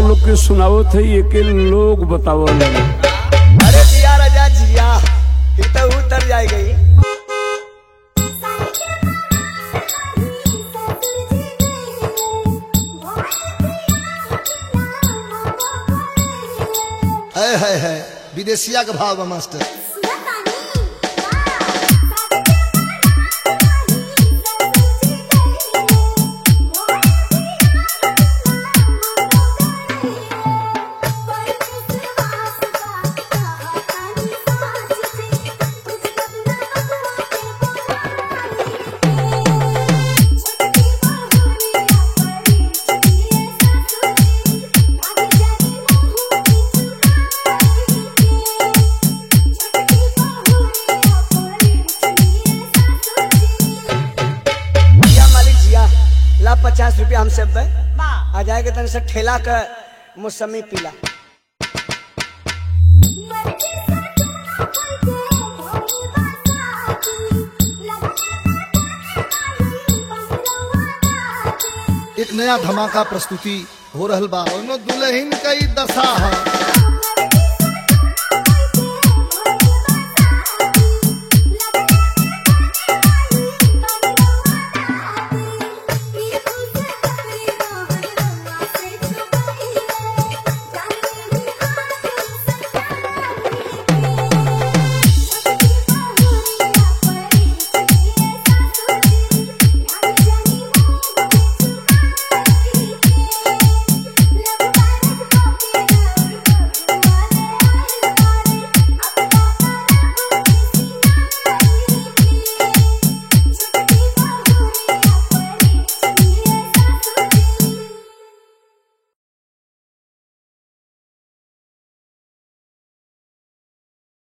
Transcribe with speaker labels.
Speaker 1: लोग के सुनावत है ये के लोग बतावल
Speaker 2: अरे जिया राजा जिया फिर तो उतर जाए गई
Speaker 3: है है है विदेशिया के भाव बा मास्टर
Speaker 2: जिया मालिक जिया ला पचास रुपया हम सब बे आ जाएगा तन से ठेला का मौसमी पीला
Speaker 3: एक नया धमाका प्रस्तुति हो रहल बा ओनो दुल्हन कई दशा है